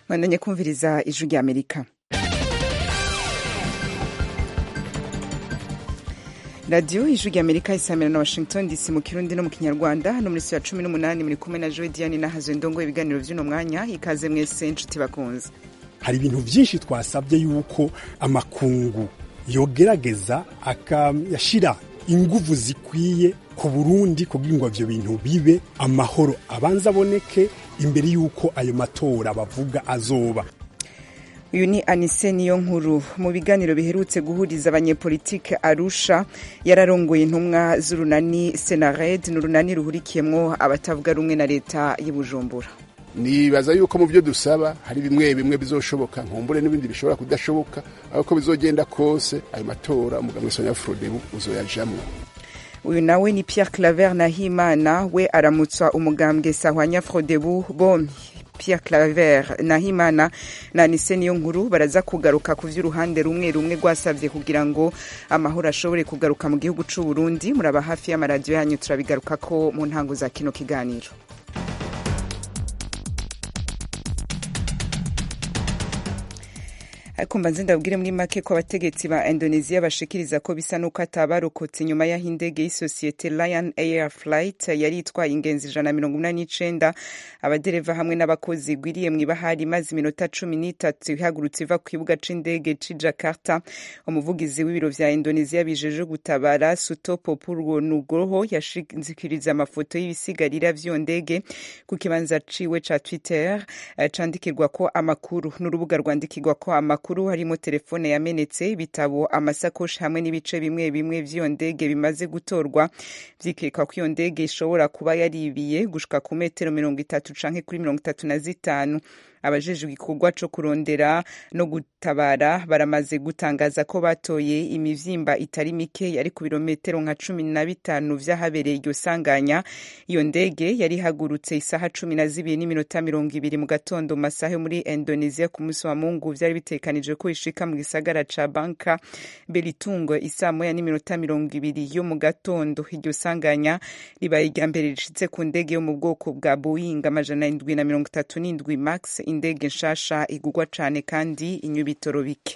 mwandanye kumviriza ijwi rya amerika radiyo ijwi rya amerika isamira na washington dc mu kirundi no mu kinyarwanda hano muri ya cumi n'umunani muri kumwe na joe diane nahazo ndongo ibiganiro by'uno mwanya ikaze mwese inshuti bakunze hari ibintu byinshi twasabye yuko amakungu yogerageza akayashyira inguvu zikwiye ku burundi kugira ngo ivyo bintu bibe amahoro abanza aboneke imbere y'uko ayo matora bavuga azoba uyu ni anise niyo nkuru mu biganiro biherutse guhuriza abanyepolitike arusha yararongoye intumwa z'urunani senared ni urunani ruhurikiyemwo abatavuga rumwe na leta y'ubujumbura nibaza yuko mu byo dusaba hari bimwe bimwe bizoshoboka nkumbure n'ibindi bishobora kudashoboka ariko bizogenda kose ayo matora umugambwe sonya frodebu uzoyajamwo uyu nawe ni pierre claver nahimana we aramutswa umugambwe sahwanya frodebu bombi pierre claver nahimana na nise niyo nkuru baraza kugaruka ku vy'uruhande rumwe rumwe rwasavye kugira ngo amahoro ashobore kugaruka mu gihugu c'u Burundi muraba hafi y'amaradiyo yanyu turabigarukako mu ntango za kino kiganiro ariko mbanze ndabwire muri make ko abategetsi ba indonesia bashikiriza ko bisa n'uko atabarokotse nyuma y'aho indege y'isosiyete lion air flight yari itwaye ingenzi ijana na mirongo inani n'icenda abadereva hamwe n'abakozi igwiriye mw'ibahari maze iminota cumi n'itatu ihagurutse iva ku kibuga c'indege c'i jakarta umuvugizi w'ibiro vya indonesia bijeje gutabara sutopo purwo nugroho yashikiriza amafoto y'ibisigarira vy'iyo ndege ku kibanza ciwe ca twitter candikirwa ko amakuru n'urubuga rwandikirwa ko amakuru makuru harimo telefone yamenetse ibitabo amasakoshi hamwe n'ibice bimwe bimwe vy'iyo ndege bimaze gutorwa vyikekwa ko iyo ndege ishobora kuba yaribiye gushika ku metero mirongo itatu canke kuri mirongo itatu na zitanu abajejwe igikorwa co kurondera no gutabara baramaze gutangaza ko batoye imivyimba itari mike yari ku birometero nka cumi na bitanu vy'ahabereye iryo sanganya iyo ndege yari ihagurutse isaha cumi na zibiri n'iminota mirongo ibiri mu gatondo mu masaha yo muri indonesia ku munsi wa mungu vyari bitekanijwe ko ishika mu gisagara ca banka belitungo isaa moya n'iminota mirongo ibiri yo mu gatondo iryo sanganya ribaye irya mbere rishitse ku ndege yo mu bwoko bwa boeing amajana indwi na mirongo itatu n'indwi max indege nshasha igugwa cane kandi inywa ibitoro bike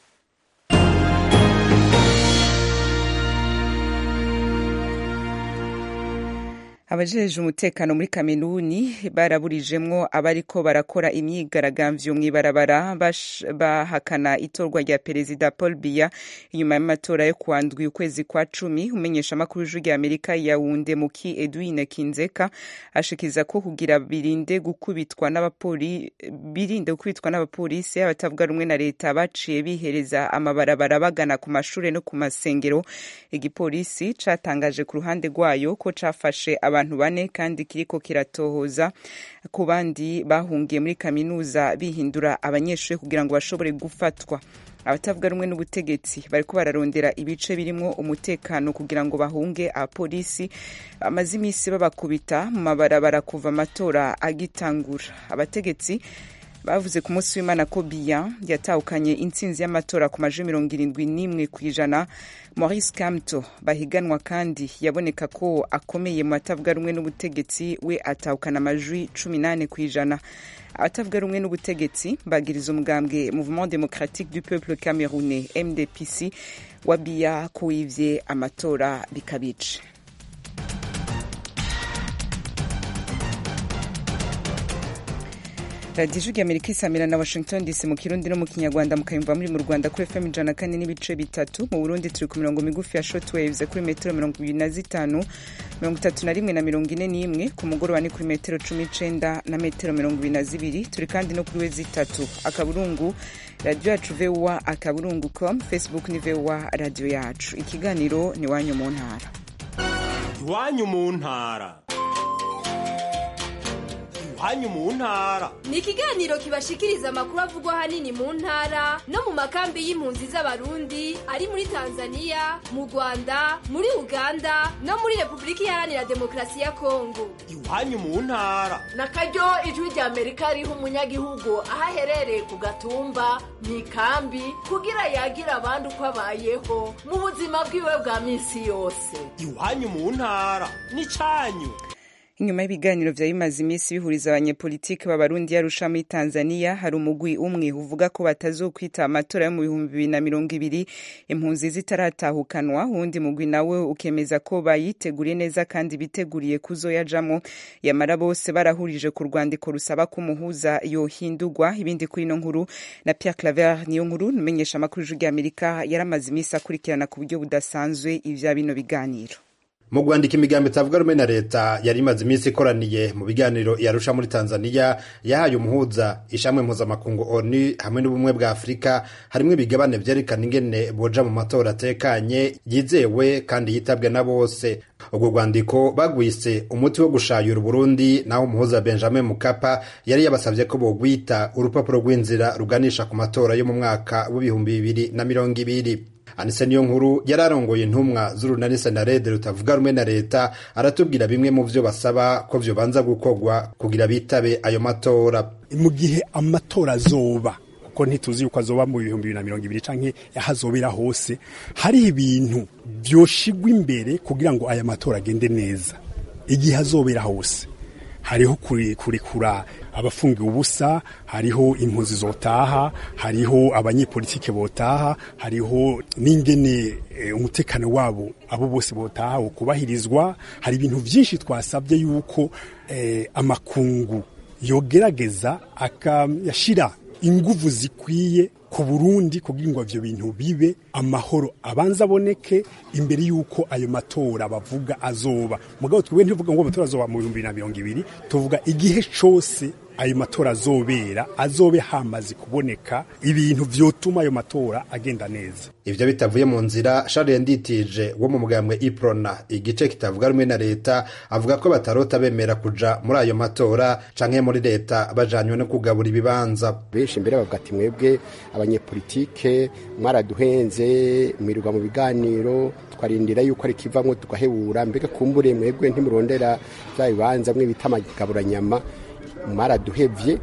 abajeje umutekano muri kameruni baraburijemwo abariko barakora imyigaragambyo mw'ibarabara bahakana itorwa rya perezida paul biya inyuma y'amatora yo kuwa ndwi ukwezi kwa cumi umenyesha amakuru w'ijwi rya amerika yawunde muki edwine kinzeka ashikiza ko kugira birinde gukubitwa n'abapoli birinde gukubitwa n'abapolisi abatavuga rumwe na leta baciye bihereza amabarabara bagana ku mashure no ku masengero igipolisi catangaje ku ruhande rwayo ko cafashe abantu bane kandi kiriko kiratohoza ku bandi bahungiye muri kaminuza bihindura abanyeshuri kugira ngo bashobore gufatwa abatavuga rumwe n'ubutegetsi bariko bararondera ibice birimwo umutekano kugira ngo bahunge abapolisi bamaze iminsi babakubita mu mabarabara kuva amatora agitangura abategetsi bavuze ku munsi w'imana ko biya yatahukanye intsinzi y'amatora ku majwi mirongo irindwi n'imwe ku ijana maurice kamto bahiganwa kandi yaboneka ko akomeye mu batavuga rumwe n'ubutegetsi we atahukana amajwi cumi n'ane ku ijana abatavuga rumwe n'ubutegetsi bagiriza umugambwe mouvement démocratique du peuple camerounais mdpc wa biya ko wivye amatora bikabice radiyo ijwi amerika isamira na washington dc mu kirundi no mu kinyarwanda mukayumva muri mu rwanda kuri fm ijana kane n'ibice bitatu mu burundi turi ku mirongo migufi ya shortwaves kuri metero mirongo ibiri na zitanu mirongo itatu na rimwe na mirongo ine n'imwe ku mugoroba ni kuri metero cumi n'icenda na metero mirongo ibiri na zibiri turi kandi no kuri we zitatu akaburungu radiyo yacu voa akaburungu com facebook ni voa radiyo yacu ikiganiro ni iwanyu mu ntara iwanyu mu ntara iwanyu mu ntara ni ikiganiro kibashikiriza amakuru avugwa ahanini mu ntara no mu makambi y'impunzi z'abarundi ari muri tanzania mu rwanda muri uganda no muri repubulika iharanira demokarasi ya kongo iwanyu mu ntara na karyo ijwi rya amerika riha umunyagihugu aho aherereye ku gatumba mu ikambi kugira yagira abandi uko abayeho mu buzima bwiwe bwa minsi yose iwanyu mu ntara ni cyanyu inyuma y'ibiganiro vya bimaze iminsi bihuriza abanyepolitiki b'abarundi yarusha muri tanzania hari umugwi umwe uvuga ko batazokwita amatora yo mu bihumbi bibiri na mirongo ibiri impunzi zitaratahukanwa uwundi mugwi nawe ukemeza ko bayiteguriye neza kandi biteguriye kuzoyajamwo yamara bose barahurije ku rwandiko rusaba ko umuhuza yohindurwa ibindi kuri ino nkuru na pierre claver niyo nkuru numenyesha amakuru y'ijwi ry'amerika yaramaze iminsi akurikirana ku buryo budasanzwe ivya bino biganiro mu rwandiko imigambi itavuga rumwe na leta yari imaze iminsi ikoraniye mu biganiro yarusha muri tanzania yahaye umuhuza ishamwe mpuzamakungu onu hamwe n'ubumwe bwa afurika harimo ibigabane vyerekana ingene boja mu matora atekanye yizewe kandi yitabwe na bose ubwo rwandiko bagwise umuti wo gushayura uburundi naho umuhuza benjamin mukapa yari yabasavye ko bogwita urupapuro rw'inzira ruganisha ku matora yo mu mwaka w'ibihumbi bibiri na mirongo ibiri anise niyo nkuru yari arongoye intumwa z'urunani senarede rutavuga rumwe na leta aratubwira bimwe mu vyo basaba ko vyobanza gukorwa kugira bitabe ayo matora mu gihe amatora azoba kuko ntituzi yuko azoba mu bihumbi bibiri na mirongo ibiri canke ahazobera hose hari ibintu vyoshigwa imbere kugira ngo aya matora agende neza igihe azobera hose hariho kurekura abafungiwe ubusa hariho impunzi zotaha hariho abanyepolitike botaha hariho n'ingene e, umutekano wabo abo bose botaha ukubahirizwa hari ibintu vyinshi twasabye yuko e, amakungu yogerageza akayashira inguvu zikwiye ku Burundi kugira ngo ivyo bintu bibe amahoro abanza aboneke imbere yuko ayo matora bavuga azoba mugabo twebwe ntivuga ngo amatora azoba mu bihumbi na mirongo ibiri tuvuga igihe cose ayo matora azobera azobe hamaze kuboneka ibintu vyotuma ayo matora agenda neza ivyo bitavuye mu nzira Charles Nditije wo mu mugambwe Iprona igice kitavuga rumwe na leta avuga ko batarota bemera kuja muri ayo matora canke muri leta bajanywe no kugabura ibibanza benshi mbere bavuga ati mwebwe abanyepolitike mwaraduhenze mwirirwa mu biganiro twarindira yuko ari kivamwo tugahebura mbega kumbure mwebwe ntimurondera vya bibanza mwe bita amagaburanyama mwaraduhevye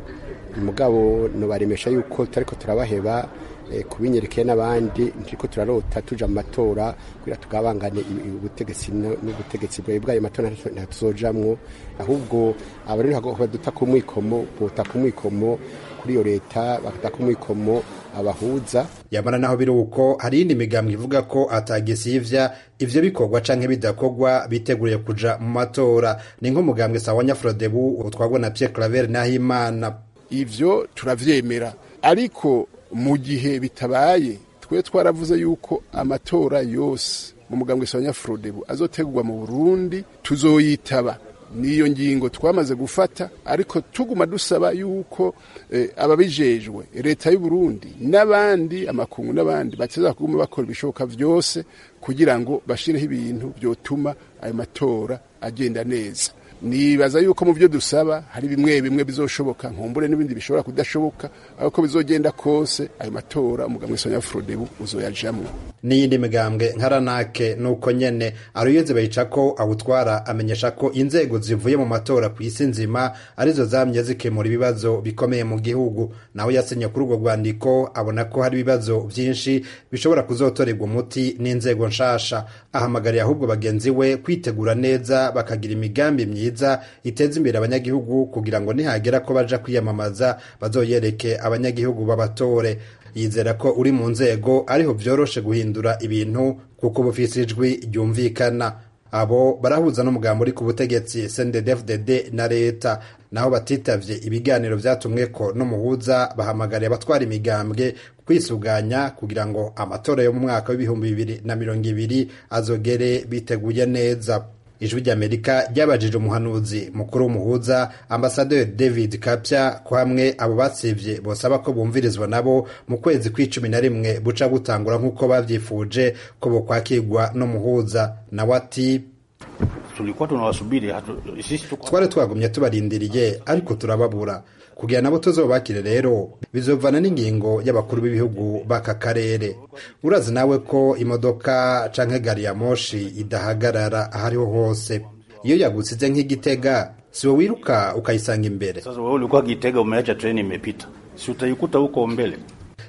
mugabo nobaremesha yuko turariko turabaheba kubinyerekeye n'abandi ntiriko turarota tuja mu matora kugira tugabangane ubutegetsi n'ubutegetsi bwawe bw'ayo matora ntatuzojamwo ahubwo abarero baduta ku mwikomo bota ku mwikomo kuri iyo leta bakata ku mwikomo abahuza yamara naho biri uko hari iyindi migambwe ivuga ko atagisivya ivyo bikorwa canke bidakorwa biteguriye kuja mu matora ni nk'umugambwe sawa nyafrodebu utwagwa na Pierre Claver Nahimana ivyo turavyemera ariko mu gihe bitabaye twe twaravuze yuko amatora yose mu mugambwe sawa nyafrodebu azotegurwa mu Burundi tuzoyitaba niyo ngingo twamaze gufata ariko tuguma dusaba yuko eh, ababijejwe leta y'u Burundi n'abandi amakungu n'abandi bakiza kuguma bakora ibishoboka vyose kugira ngo bashireho ibintu byotuma ayo matora agenda neza nibaza yuko mu byo dusaba hari bimwe bimwe bizoshoboka nkumbure n'ibindi bishobora kudashoboka ariko bizogenda kose ayo matora umugambwe Sonia Frodebu uzoyajamwo n'iyindi migambwe nkaranake nuko nyene aruyeze bayica ko awutwara amenyesha ko inzego zivuye mu matora ku isi nzima arizo zamye zikemura ibibazo bikomeye mu gihugu nawe yasinye kuri urwo rwandiko abona ko hari ibibazo vyinshi bishobora kuzotorerwa umuti n'inzego nshasha ahamagariye ahubwo bagenzi we kwitegura neza bakagira imigambi myiza iteza imbere abanyagihugu kugira ngo nihagera ko baja kwiyamamaza bazoyereke abanyagihugu babatore yizera ko uri mu nzego ariho vyoroshe guhindura ibintu kuko bufise ijwi ryumvikana abo barahuza n'umugambo uri ku butegetsi CNDD-FDD na leta naho batitavye ibiganiro vyatumweko n'umuhuza bahamagariye abatwara imigambwe kwisuganya kugira ngo amatora yo mu mwaka w'ibihumbi bibiri na mirongo ibiri azogere biteguye neza ijwi ry'amerika ryabajije umuhanuzi mukuru w'umuhuza ambasaderi david kapya ko hamwe abo batsivye bosaba ko bumvirizwa nabo mu kwezi kw'icumi na rimwe buca butangura nk'uko bavyifuje ko bokwakirwa n'umuhuza nawe ati tulikuwa tunawasubiri sisi tuko twari twagumye tubarindiriye ariko turababura kugira nabo tuzobakire rero bizovana n'ingingo y'abakuru b'ibihugu b'aka karere urazi nawe ko imodoka canke gari ya moshi idahagarara ahariho hose iyo yagusize nk'igitega siwe wiruka ukayisanga imbere sasa wewe ulikuwa Gitega umeacha treni imepita si utaikuta huko mbele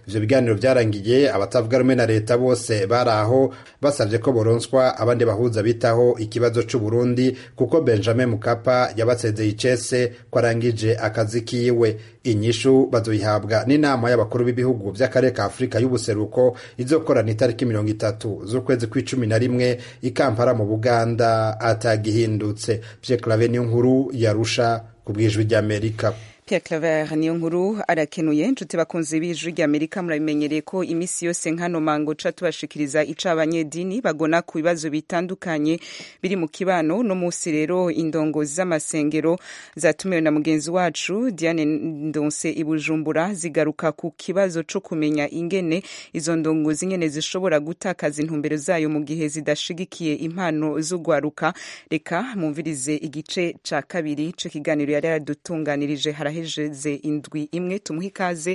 ivyo biganiro vyarangiye abatavuga rumwe na leta bose bari aho basavye ko boronswa abandi bahuza bitaho ikibazo c'uburundi kuko benjamin mukapa yabasezeye icese ko arangije akazi kiwe inyishu bazoyihabwa n'inama y'abakuru b'ibihugu vy'akarere ka afurika y'ubuseruko izokorana itariki mirongo itatu z'ukwezi kw'icumi na rimwe ikampara mu buganda atagihindutse pye clave niyo nkuru yarusha ku bwijwi ry'amerika Pierre Claver niyo nkuru arakenuye nshuti bakunze b'ijwi ry'Amerika murabimenyereye ko imisi yose nkano mango ca tubashikiriza ica abanyedini bagona ku bibazo bitandukanye biri mu kibano no musi rero indongozi z'amasengero zatumiwe na mugenzi wacu Diane Ndonse ibujumbura zigaruka ku kibazo co kumenya ingene izo ndongozi nyene zishobora gutakaza intumbero zayo mu gihe zidashigikiye impano z'ugwaruka reka mumvirize igice ca kabiri c'ikiganiro yari yaradutunganirije harahejeze indwi imwe tumuhe ikaze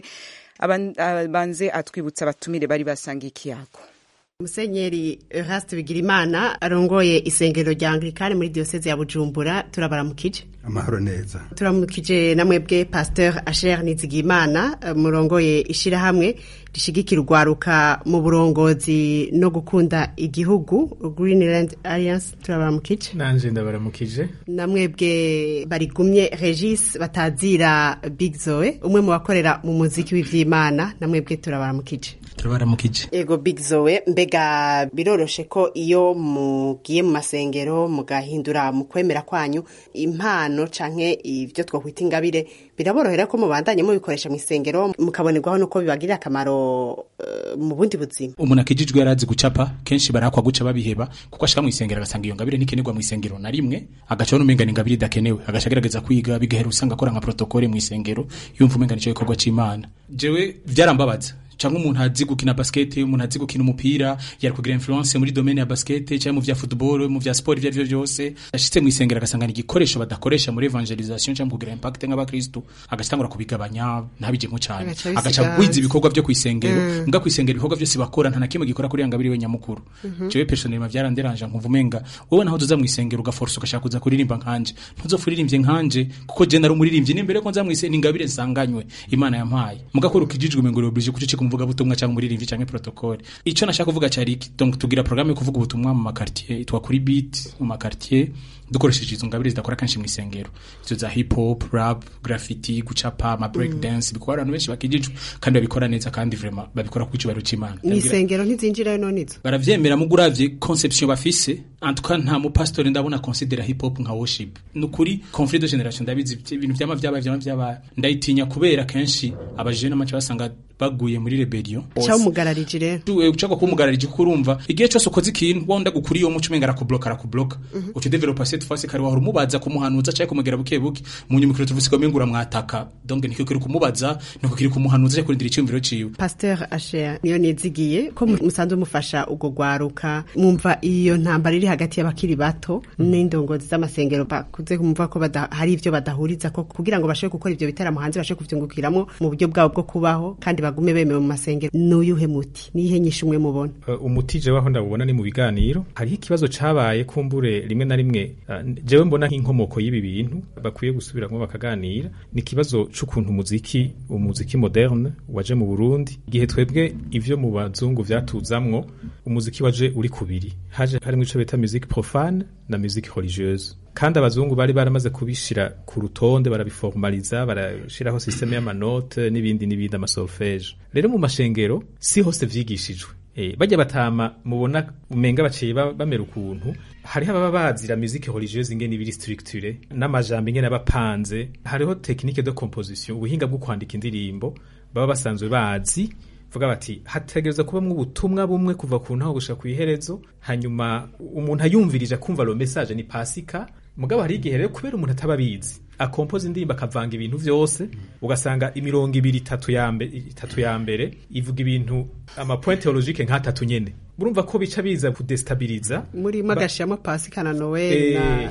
abanze atwibutsa abatumire bari basangiye ikiyago musenyeri Eraste Bigirimana arongoye isengero rya Anglikani muri diocese ya Bujumbura turabaramukije amahoro neza turamukije namwebwe Pasteur Asher Nizigimana murongoye ishirahamwe rishigikira urwaruka mu burongozi no gukunda igihugu Greenland Alliance turabaramukije nanje ndabaramukije namwebwe barigumye Regis batazira Big Zoe umwe mu bakorera mu muziki w'ivyimana namwebwe turabaramukije turabaramukije ego Big Zoe mbega biroroshe ko iyo mugiye mu masengero mugahindura mu kwemera kwanyu impano canke ivyo twokwita ingabire biraborohera ko mubandanye mubikoresha mu isengero mukabonerwaho nuko bibagirira akamaro uh, mu bundi buzima umuntu akijijwe yarazi gucapa kenshi barakwa guca babiheba kuko ashika mu isengero agasanga iyo ngabire ntikenerwa mu isengero na rimwe agacaho n'umenga ni ingabire idakenewe agaca agerageza kwiga bigahera usanga akora nka protokole mu isengero yumva umenga nico gikorwa c'imana jewe vyarambabaza cyangwa umuntu azi gukina basket umuntu azi gukina umupira yari kugira influence muri domaine ya basket cyangwa mu vya football mu vya sport ivyo byose ashitse mu isengero agasanga ni igikoresho badakoresha muri evangelisation cyangwa kugira impact nk'abakristo agastangura kubigabanya ntabijemo cyane agaca gwiza ibikorwa byo kwisengero mm. nga kwisengero ibikorwa byose bakora nta nakimwe gikora kuri yangabiri we nyamukuru mm -hmm. jewe personnellement byaranderanje nkumva umenga wowe naho tuza mu isengero ugaforce ugashaka kuza kuririmba nkanje ntuzofuririmbye nkanje kuko je nari umuririmbyi n'imbere ko nza mu isengero ingabire nsanganywe imana yampaye mugakora ukijijwe mengoro oblige kucika umuvuga butumwa cyangwa umuririmbyi cyangwa protocole ico nashaka kuvuga cyari iki donc tugira programme yo kuvuga ubutumwa mu makartier itwa kuri beat mu makartier dukoresheje izo ngabire zidakora kanshi mu isengero izo za hip hop rap graffiti gucapa ama break mm. dance bikora abantu benshi bakijijwe kandi babikora neza kandi vraiment babikora ku cyubahiro c'Imana mu isengero ntizinjira none izo baravyemera mu guravye conception bafise en tout cas nta mu pastor ndabona considera hip hop nka worship nukuri conflit de generation ndabizi ibintu vyama vyabaye vyama vyabaye ndayitinya kubera kenshi abajene amace basanga baguye muri rebellion cyawo mugararije rero tuwe ucako kumugararije kuko urumva igihe cyose ukoze ikintu wonda gukuri iyo muco umenga arakubloka arakubloka mm -hmm. uti developer cette fois kare wahora umubaza kumuhanuza cyangwa kumugera buke buke mu nyuma kuri tuvuze ko mengura mwataka donc niko kiri kumubaza niko kiri kumuhanuza cyangwa kurindira icyumviro ciwe Pasteur Asher niyo nizigiye ko musanzwe mufasha ugo gwaruka mwumva iyo ntambara iri hagati y'abakiri bato mm. n'indongozi z'amasengero bakuze kumva ko hari ivyo badahuriza ko kugira ngo bashobore gukora ivyo bitaramo hanze bashobore kuvyungukiramo mu buryo bwabo bwo kubaho kandi bagume bemewe mu masengero n'uyuhe muti nihe nyinshi umwe mubona uh, umuti je waho ndabubona ni mu biganiro hariho ikibazo cabaye kumbure rimwe na rimwe uh, jewe mbona nk'inkomoko y'ibi bintu bakwiye gusubiramo bakaganira ni ikibazo c'ukuntu umuziki umuziki moderne waje mu Burundi igihe twebwe ivyo mu bazungu vyatuzamwo umuziki waje uri kubiri haje harimo ico bita musique profane na musique religieuse kandi abazungu bari baramaze kubishira ku rutonde barabiformaliza barashiraho systeme y'amanote n'ibindi n'ibindi amasolfege rero mu mashengero si hose vyigishijwe e, bajya batama mubona umenga baciye bamera ukuntu hariho ababa bazira musique religieuse ingene ibiri structure n'amajambo ingene abapanze hariho technique de composition ubuhinga bwo kwandika indirimbo baba basanzwe bazi vuga bati hategereza kubamwo ubutumwa bumwe kuva ku ntaho gushika ku iherezo hanyuma umuntu ayumvirije akumva lo message ni pasika mugabo hari igihe rero kubera umuntu ataba abizi akompoza indirimbo akavanga ibintu vyose ugasanga imirongo ibiri itatu ya mbere itatu ya mbere ivuga ibintu ama point theologique nk'atatu nyene urumva ko bica biza kudestabiliza muri magashiyamo pasika na noel na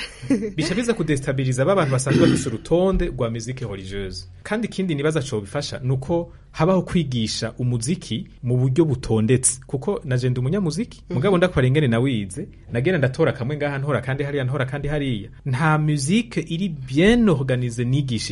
bica biza kudestabiliza ba bantu basanzwe bafise urutonde rwa musique religieuse kandi ikindi nibaza co bifasha nuko habaho kwigisha umuziki mu buryo butondetse kuko naje ndi umunyamuziki mugabo ndakora ingene nawize nagenda ndatora kamwe ngaha ntora kandi hariya ntora kandi hariya nta musique iri bien organize nigishijwe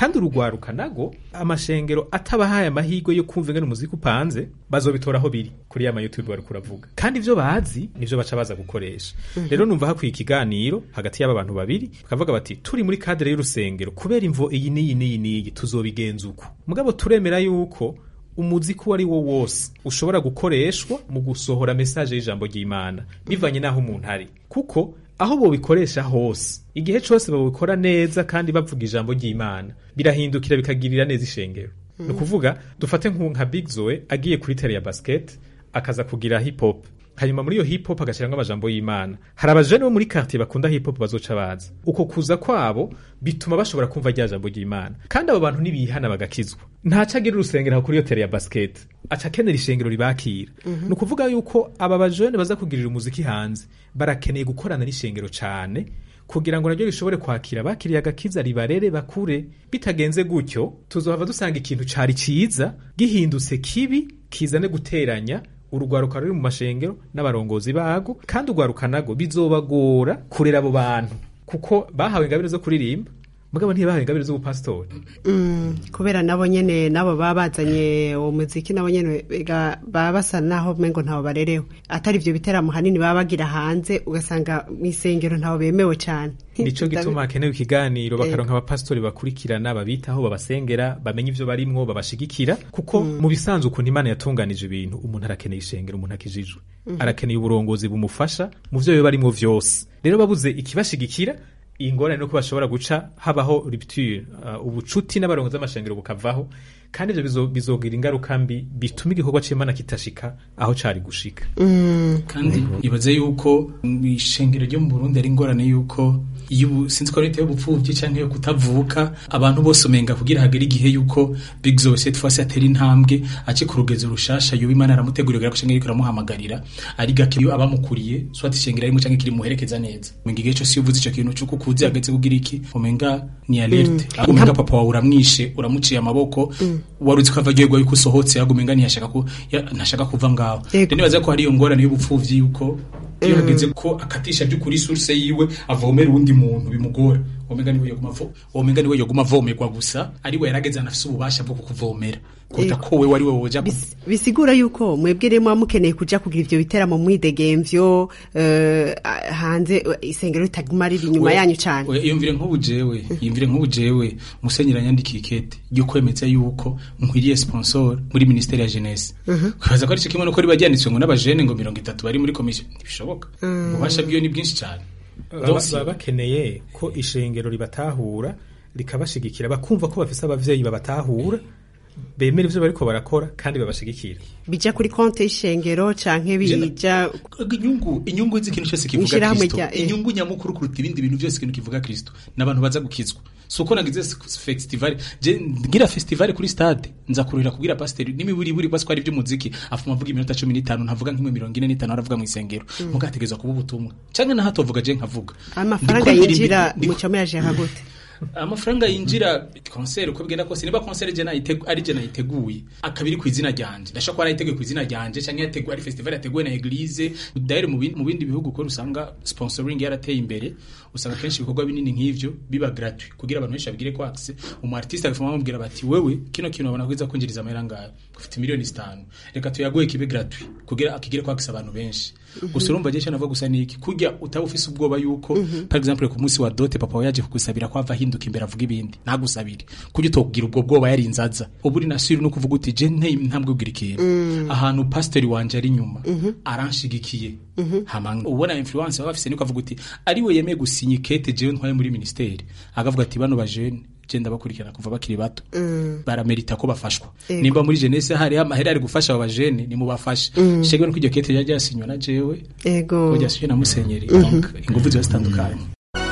kandi urugwaruka nago amashengero atabahaye amahirwe yo kumva ingene umuziki upanze bazobitora aho biri kuri ya youtube bari kuravuga kandi ivyo bazi nivyo baca baza gukoresha Mhm. rero numva hakwiye ikiganiro hagati y'aba bantu babiri bakavuga bati turi muri kadere y'urusengero kubera imvo iyi n'iyi n'iyi n'iyi tuzobigenza uko mugabo turemera yuko umuziki uwo ari wo wose ushobora gukoreshwa mu gusohora mesaje y'ijambo ry'imana bivanye n'aho umuntu ari kuko aho bobikoresha hose igihe cose babikora neza kandi bavuga ijambo ry'imana birahindukira bikagirira neza ishengero Mhm. ni ukuvuga dufate nku- nka big zoe agiye kuri tere ya basket akaza kugira hip hop hanyuma muri iyo hip hop agashyiramo amajambo y'imana hari abajene bo muri quartier bakunda hip hop bazoca baza uko kuza kwabo bituma bashobora kumva rya jambo ry'imana kandi abo bantu nibihana bagakizwa ntaca agira urusengero aho kuri iyo tere ya basket aca akenera ishengero ribakira Mhm. ni ukuvuga yuko aba bajene baza kugirira umuziki hanze barakeneye gukorana n'ishengero cane kugira ngo naryo rishobore kwakira abakiriye agakiza ribarere bakure bitagenze gutyo tuzohava dusanga ikintu cari ciza gihindutse kibi kizane guteranya urugwaruka ruri mu mashengero n'abarongozi bago kandi urwaruka nago bizobagora kurera abo bantu kuko bahawe ingabire zo kuririmba mugabo ntibahawe ingabire z'ubupasitori Mm, kubera nabo nyene nabo baba bazanye uwo muziki nabo nyene ega baba basa naho mengo ntawo barerewe atari ivyo biteramo hanini baba bagira hanze ugasanga mw'isengero ntawo bemewe cane nico gituma hakenewe ikiganiro Eh. bakaronka abapasitori bakurikirana babitaho babasengera bamenye ivyo barimwo babashigikira kuko Mm. mu bisanzwe ukuntu imana yatunganije ibintu umuntu arakeneye ishengero umuntu akijijwe Mhm. arakeneye uburongozi bumufasha mu vyo biba barimwo vyose rero babuze ikibashigikira ingorane nuko bashobora guca habaho rupture uh, ubucuti n'abarongozi b'amashengero bukavaho kandi ivyo bizo- bizogira ingaruka mbi bituma igikorwa c'imana kitashika aho cari gushika kandi ibaze yuko ishengero ryo mu Burundi ari ingorane yuko iyo ubu- sinzi ko leta y'ubupfuvyi canke yo kutavuka abantu bose umenga kugira hagere igihe yuko Big Zo cette fois atera intambwe ace ku rugezo rushasha yoba imana aramutegurira ko ishengero iriko iramuhamagarira ari gake iyo abamukuriye soit ishengero arimo canke kiri muherekeza neza umenga igihe cose iyo uvuze ico kintu c'uko ukuzi hageze kugira iki umenga ni alerte Mm. ahubwo umenga papa wawe uramwishe uramuciye amaboko wari uzi ko ava agiye yuko usohotse ahubwo umenga ntiyashaka ku ya- ntashaka kuva ngaho Yego. rero nibaza ko hari iyo ngorane y'ubupfuvyi yuko iyo Mm. hageze ko akatisha by'ukuri source yiwe avomera uwundi muntu bimugora womenga niwe yoguma avo womenga niwe yoguma avomerwa gusa ari we yarageze anafise ububasha bwo kukuvomera kuruta Yego. ko we wari we woja gu- bisigura yuko mwebwe rero muba mukeneye kuja kugira ivyo biteramo mwidegemvyo eh, hanze eh, isengero ritaguma riri inyuma We- yanyu cane we- iyumvire nk'ubu jewe iyumvire nk'ubu jewe musenyeri yanyandikiye ikete ryo kwemeza yuko nkwiriye sponsor muri ministeri ya jeunesse Mhm. kwibaza ko ari cyo kimwe nuko riba ryanditswe ngo n'abajene ngo mirongo itatu bari muri komisiyo ntibishoboka Mm. ububasha bwiwe ni bwinshi cyane baba Donc, baba bakeneye ko ishengero ribatahura rikabashigikira bakumva ko bafise abavyeyi babatahura bemera ivyo bariko barakora kandi babashigikira bija kuri konte y'ishengero canke bija inyungu inyungu z'ikintu cyose kivuga Mw'ishirahamwe kristo rya- eh. inyungu nyamukuru kuruta ibindi bintu byose ikintu kivuga kristo n'abantu baza gukizwa si uko nagize s- festival je ngira festival kuri stade nza kurira kubwira pasiteri n'imiburi buri basi ko ari iby'umuziki afuma avuga iminota cumi n'itanu ntavuga nk'imwe mirongo ine n'itanu aravuga mu isengero Mm. mugategezwa kuba ubutumwa canke na hato avuga je nkavuga amafaranga Ndiko yinjira ndirimba- mu cyo muyajera gute amafaranga yinjira concert uko bigenda kose niba concert je nayitegu ari je nayiteguye akabiri ku izina ryanje ndashaka ko arayiteguye ku izina ryanje canke yateguye ari festival yateguwe na eglise daire mu bindi mu bindi bihugu ko usanga sponsoring yarateye imbere usanga kenshi ibikorwa binini nk'ivyo biba gratuit kugira abantu benshi babigire ko access umu artiste agafuma bamubwira bati wewe kino kintu abona kwiza kwinjiriza amahera ngayo ufite miliyoni zitanu reka tuyaguhe kibe gratuit kugira akigire ko access abantu benshi Mhm. gusa urumva je navuga gusa niki kurya utaba ufise ubwoba yuko par exemple ku munsi wa dote papa wawe yaje kugusabira ko ava ahinduka imbere avuga ibindi ntagusabire kurya utokugira ubwo bwoba yari inzaza ubu uri nasiri no kuvuga uti je nteye ntambwe ugira ikintu Mm. ahantu pastori wanje ari inyuma Mhm. aranshigikiye Mhm. hama ubona influence baba bafise niko avuga uti ari we yemeye gusinya ikete jewe ntwaye muri ministeri akavuga ati bano bajene je ndabakurikirana kuva bakiri bato Mm. baramerita ko bafashwa Ego. nimba muri jeunesse hari amahera ari gufasha aba bajene nimubafashe Mm. shegwe no kujya kete rya ryasinywa na jewe ego ko ryasinywe na musenyeri Mhm. donc ingufu ziba zitandukanye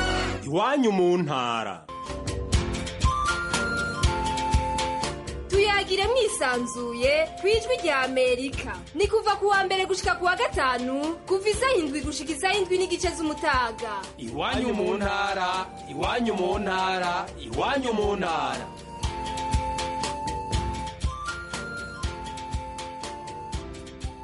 iwanyu mu ntara tuyagire mwisanzuye ku ijwi rya amerika ni kuva ku wa mbere gushika ku wa gatanu kuva isaha indwi gushika isaha indwi n'igice z'umutaga iwanyu mu ntara iwanyu mu ntara iwanyu mu ntara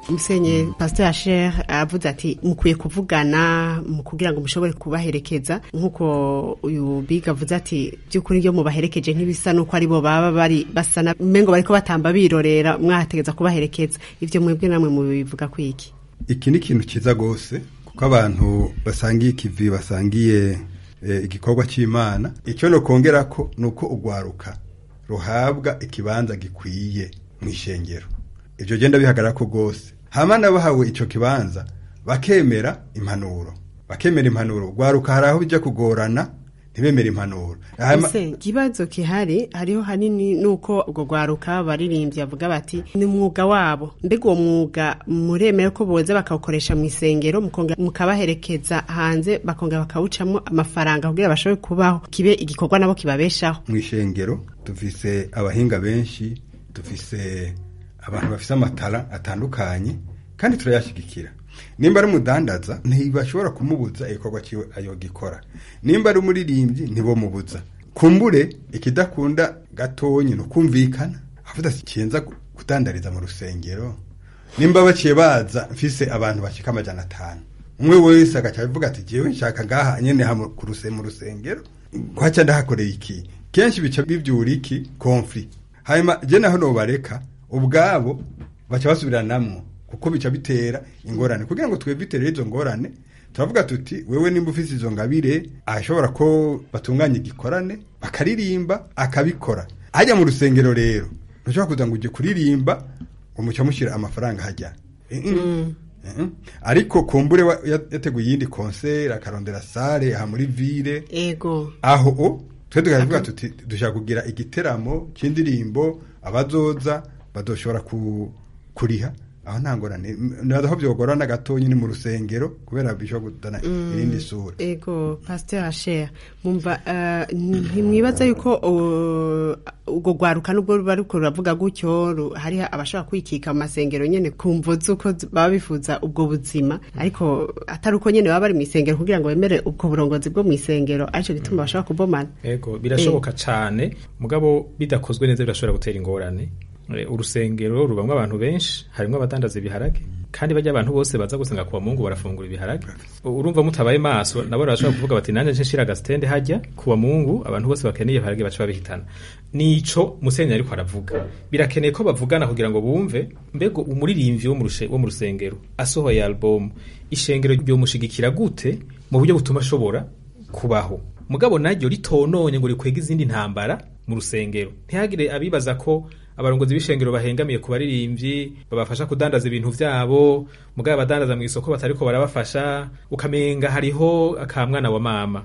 musenye pasteur Asher aravuze ati mukwiye kuvugana mu kugira ngo mushobore kubaherekeza nk'uko uyu biga avuze ati by'ukuri iyo mubaherekeje nk'ibisa n'uko ari bo baba bari basana mengo bariko batamba birorera mwahategeza kubaherekeza ivyo mwebwe namwe mubivuga kwiki iki ni ikintu cyiza rwose kuko abantu basangiye ikivi basangiye eh, igikorwa cy'imana icyo nokongera ko ni uko urwaruka ruhabwa ikibanza gikwiye mu ishengero ibyo genda bihagarara ko rwose hama n'abahawe icyo kibanza bakemera impanuro bakemera impanuro urwaruka hari aho bijya kugorana ntibemere impanuro Hama- ese ikibazo kihari hariho hanini nuko ubwo rwaruka baririmbyi bavuga bati ni umwuga wabo mbega uwo mwuga muremere ko boza bakawukoresha mu isengero mukongera mukabaherekeza hanze bakongera bakawucamo amafaranga kugira bashobore kubaho kibe igikorwa nabo kibabeshaho mu ishengero dufise abahinga benshi dufise abantu bafise amatara atandukanye kandi turayashyigikira nimba ari umudandaza ntibashobora kumubuza igikorwa cyiwe ayo gikora nimba ari umuririmbyi ntibomubuza kumbure ikidakunda gatonyi ni ukumvikana avuga ati kiyenza kudandariza mu rusengero nimba baciye baza mfise abantu bashika amajana atanu umwe wese agaca avuga ati jewe nshaka ngaha nyene ha mu- ku ruse- mu rusengero kwaca ndahakoreye iki kenshi bica bivyura iki konfli hanyuma je naho nobareka ubwabo baca basubiranamwo kuko bica bitera ingorane kugira ngo twevitere izo ngorane turavuga tuti wewe nimba ufise izo ngabire ashobora ko batunganya igikorane bakaririmba akabikora hajya mu rusengero rero ntushobora kuza ngo ujye kuririmba ngo muca mushyira amafaranga hajya Eh, eh. Eh, ariko kumbure wa- ya- yateguye iyindi konseri akarondera sare aha muri ville ego aho o twe tukavuga tuti dushaka kugira igiteramo cy'indirimbo abazoza badoshobora ku, kuriha aho nta ngorane naho byogorana gatonya ni mu rusengero kubera bishobora kuzana irindi sura ego pasteur Asher mumva eh, ntimwibaza yuko uh, ubwo rwaruka nubwo ruba ruko ruravuga gutyo ru- hari abashobora kwikika mu masengero nyene kumvo z'uko z- baba bifuza ubwo buzima ariko atari uko nyene baba bari mu isengero kugira ngo bemere ubwo burongozi bwo mu isengero arico gituma bashobora kubomana ego birashoboka cane mugabo bidakozwe neza birashobora gutera ingorane Eh, urusengero rubamwo abantu benshi harimwo abadandaza ibiharage kandi bajya abantu bose baza gusanga kuwa mungu barafungura ibiharage urumva mutabaye maso nabo barashobora kuvuga bati nanje nce nshira agasitende hajya kuwa mungu abantu bose bakeneye ibiharage baca babihitana nico musenyeri ariko aravuga birakeneye ko bavugana kugira ngo bumve mbego umuririmbyi wo mu rushe- wo mu rusengero asohoye album ishengero ryomushigikira gute mu buryo butuma ashobora kubaho mugabo naryo ritononye ngo rikwega izindi ntambara mu rusengero ntihagire abibaza ko abarongozi b'ishengero bahengamiye ku baririmbyi babafasha kudandaza ibintu vyabo mugabo abadandaza mu isoko batariko barabafasha ukamenga hariho akamwana wa mama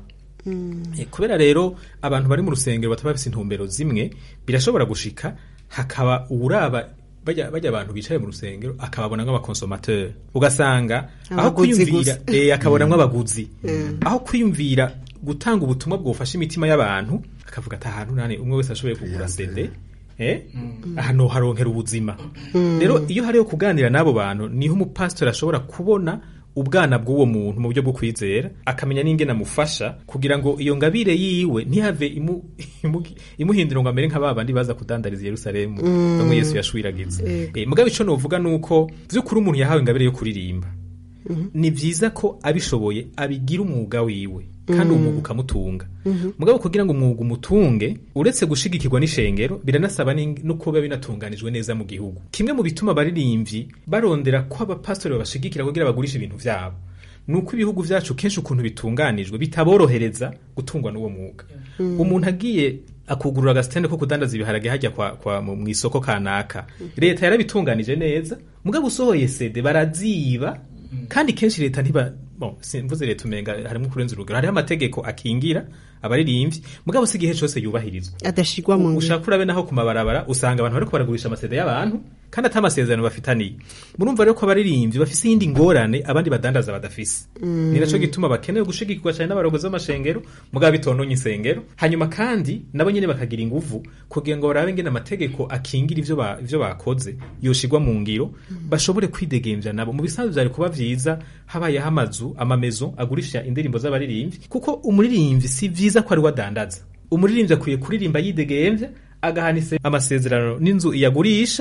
Eh, kubera rero abantu bari mu rusengero bataba bafise intumbero zimwe birashobora gushika hakaba uwuraba bajya bajya abantu bicaye mu rusengero akababona nk'abakonsomateur ugasanga aho Abaguzi kwiyumvira gusa. eh, akabona nk'abaguzi Mm. aho kwiyumvira gutanga ubutumwa bwofasha imitima y'abantu akavuga ati ahantu nane umwe wese ashoboye kugura CD eh ahantu haronkera ubuzima Mm. rero iyo hariho kuganira n'abo bantu niho umupasitori ashobora kubona ubwana bw'uwo muntu mu buryo bwo kwizera akamenya n'ingene amufasha kugira ngo iyo ngabire yiwe ntihave imu, imu, imuhindura ngo amere nka ba bandi baza kudandariza i yerusalemu Mm. bamwe yesu yashwiragiza Yego. eh, mugabo ico novuga nuko vy'ukuri umuntu yahawe ingabire yo kuririmba Mhm. ni vyiza ko abishoboye abigira umwuga wiwe kandi uwo Mhm. mwuga ukamutunga Mhm. mugabo kugira ngo umwuga umutunge uretse gushigikirwa n'ishengero biranasaba n'ing- no kuba binatunganijwe neza mu gihugu kimwe mu bituma abaririmbyi barondera ko abapasitori babashigikira kugira bagurishe ibintu vyabo ni uko ibihugu vyacu kenshi ukuntu bitunganijwe bitaborohereza gutungwa n'uwo mwuga Mm. umuntu agiye akugurura agasitende ko kudandaza ibiharage hajya kwa, kwa mu mu isoko kanaka leta yarabitunganije neza mugabo usohoye sede baraziba kandi kenshi leta ntiba bon simvuze leta umenga harimo kurenza urugero hariho amategeko akingira abaririmbyi mugabo si igihe cose yubahirizwa adashigwa mu ngiro ushaka urabe naho ku mabarabara usanga abantu bariko baragurisha amasede y'abantu kandi ata amasezerano bafitaniye murumva rero ko abaririmbyi bafise iyindi ngorane abandi badandaza badafise Mm. ni naco gituma bakeneye gushigikirwa cyane n'abarongozi b'amashengero mugabo bitononye insengero hanyuma kandi nabo nyene bakagira inguvu kugira ngo barabe ngene amategeko akingira ivyo ba, ivyo bakoze yoshigwa mu ngiro bashobore kwidegemvya nabo mu bisanzwe vyari kuba vyiza habayeho amazu amamezo agurisha indirimbo z'abaririmbyi kuko umuririmbyi si vyiza ko ari we adandaza umuririmbyi akwiye kuririmba yidegemvya agahanise amasezerano n'inzu iyagurisha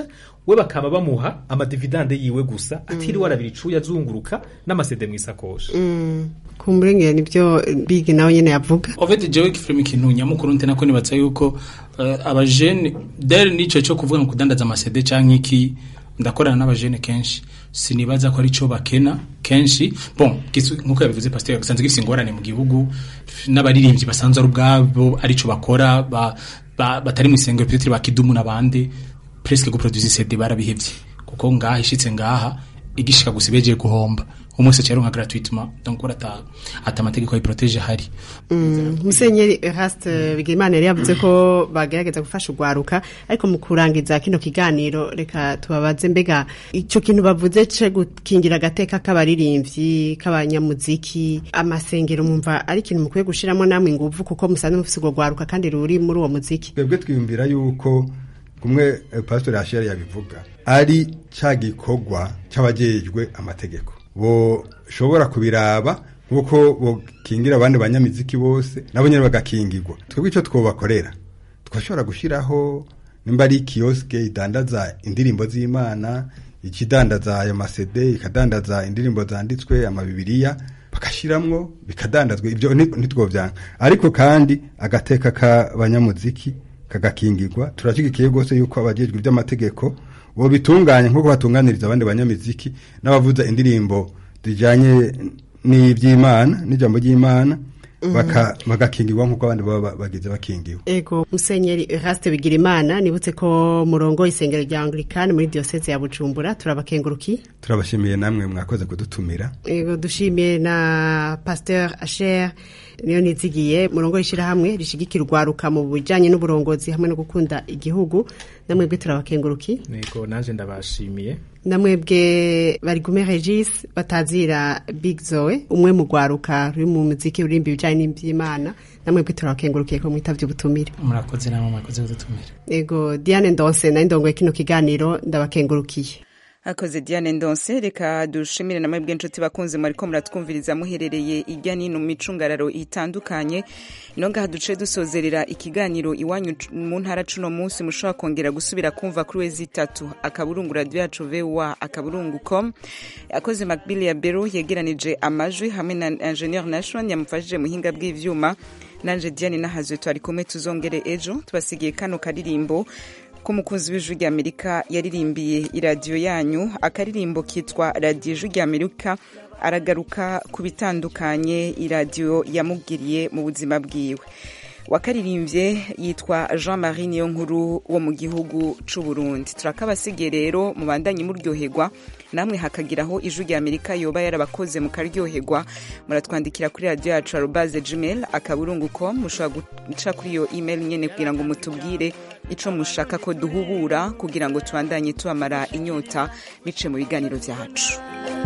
we bakaba bamuha amadividande yiwe gusa atiriwe arabira icuya azunguruka n'amasede mu isakoshi kumburengera nibyo big nawe nyene yavuga Ovede jewe kifilm ikintu nyamukuru nte nako nibatsa yuko uh, abajene dere nico cyo kuvuga ngo kudandaza amasede canke iki ndakorana n'abajene kenshi sinibaza ko arico bakena kenshi bon gisu nkuko yabivuze pasteur gasanzwe gifise ingorane mu gihugu n'abaririmbyi basanzwe ari ubwabo arico bakora ba, ba, batari mu isengero peut-être bakidumu nabande presque guproduire CD barabihevye kuko ngaha ishitse ngaha igishika gusa ibeje guhomba umwese cyaronka gratuitement donc urata ata amategeko yiproteje hari Mm, musenyeri Eraste Bigirimana yari yavuze ko bagerageza gufasha urwaruka ariko mu kurangiza kino kiganiro reka tubabaze mbega ico kintu bavuze ce gukingira agateka k'abaririmbyi k'abanyamuziki amasengero mumva ari ikintu mukwiye gushiramo namwe inguvu kuko musanzwe mufise urwo rwaruka kandi ruri muri uwo muziki twebwe twiyumvira yuko kumwe eh, pastor Rachel yabivuga ari ca gikorwa c'abajejwe amategeko boshobora kubiraba nk'uko bokingira abandi banyamiziki bose nabo nyene bagakingirwa twebwe ico twobakorera twashobora gushiraho nimba ari kioske idandaza indirimbo z'imana ikidandaza ayo masede ikadandaza indirimbo zanditswe amabibiriya bagashiramwo bikadandazwa ibyo nti- ntitwovyanga ariko kandi agateka k'abanyamuziki kagakingirwa turashigikiye rwose yuko abajejwe iby'amategeko bo bitunganya nk'uko batunganiriza abandi banyamiziki n'abavuza indirimbo zijanye n'ivy'imana n'ijambo ry'imana baka- bagakingirwa nk'uko abandi baba bagize bakingiwe Ego musenyeri Eraste Bigirimana nibutse ko murongo isengero rya Anglikani muri diocese ya Bujumbura turabakenguruki turabashimiye namwe mwakoze kudutumira Ego dushimiye na Pasteur Asher niyo nizigiye murongo ishirahamwe rishigikira urwaruka mu bijanye n'uburongozi hamwe no gukunda igihugu namwebwe turabakenguruki nego nanje ndabashimiye namwebwe barigume Regis batazira Big Zoe umwe mu rwaruka ruri mu muziki urimba ibijanye n'ivy'Imana namwebwe turabakengurukiye ko mwitavye ubutumire murakoze namwe murakoze kudutumira Ego Diane Ndonse na ndongoye kino kiganiro ndabakengurukiye akoze Diane Ndonse reka dushimire namwe bw'inshuti bakunze mwariko muratwumviriza muherereye irya nino mu micungararo itandukanye ino ngaha duce dusozerera ikiganiro iwanyu c- mu ntara cuno munsi mushobora kongera gusubira kumva kuri wezi itatu akaburungu radio yacu voa akaburungu com akoze Macbill ya Bero yegeranije amajwi hamwe na Engineer Nation yamufashije muhinga bw'ivyuma nanje Diane nahazwe twari kumwe tuzongere ejo tubasigiye kano karirimbo ko umukunzi w'ijwi ry'amerika yaririmbiye iradiyo yanyu akaririmbo kitwa radiyo ijwi ry'amerika aragaruka ku bitandukanye iradiyo yamubwiriye mu buzima bwiwe wakaririmbye yitwa jean marie niyo nkuru wo mu gihugu c'u Burundi turakabasigiye rero mubandanye muryoherwa namwe hakagiraho ijwi rya amerika yoba yarabakoze mukaryoherwa muratwandikira kuri radiyo yacu arobaze gmail akaburungu com mushobora guca kuri iyo email nyene kugira ngo mutubwire ico mushaka ko duhubura kugira ngo tubandanye tubamara inyota bice mu biganiro vyacu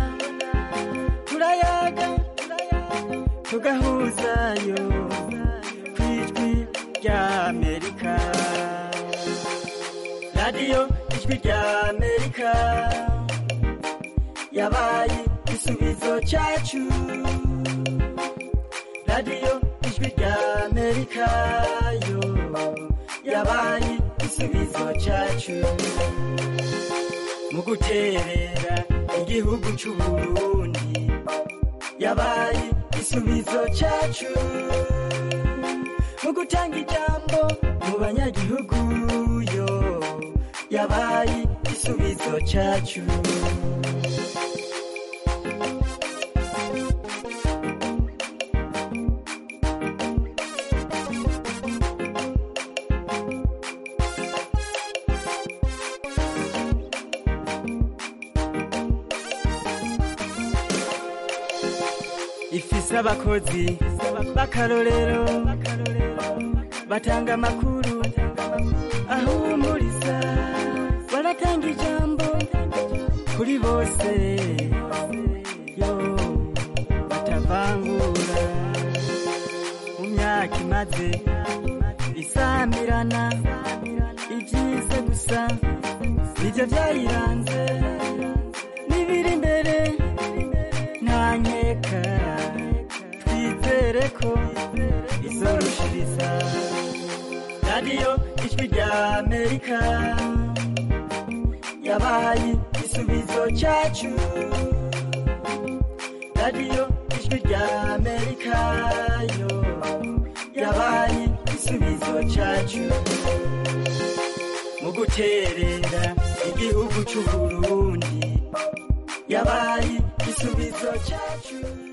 turayaga tugahuzayo ku ijwi rya amerika radiyo ijwi rya amerika yabaye igisubizo cyacu radiyo ijwi rya amerika yo yabaye igisubizo cyacu mu guterera igihugu cy'u Burundi yabaye igisubizo cyacu mu gutanga ijambo mu banyagihugu yo yabaye igisubizo cyacu ifise abakozi b'akarorero batanga amakuru ahumuriza baratanga ijambo kuri bose yo batavangura mu myaka imaze isamirana ibyiza gusa nibyo byayiranze n'ibiri imbere nta nkeka twizere ko izorushiriza radiyo ijwi rya amerika yabaye igisubizo cyacu radiyo ijwi rya amerika yo yabaye igisubizo cyacu mu guterera igihugu cy'u burundi yabaye igisubizo cyacu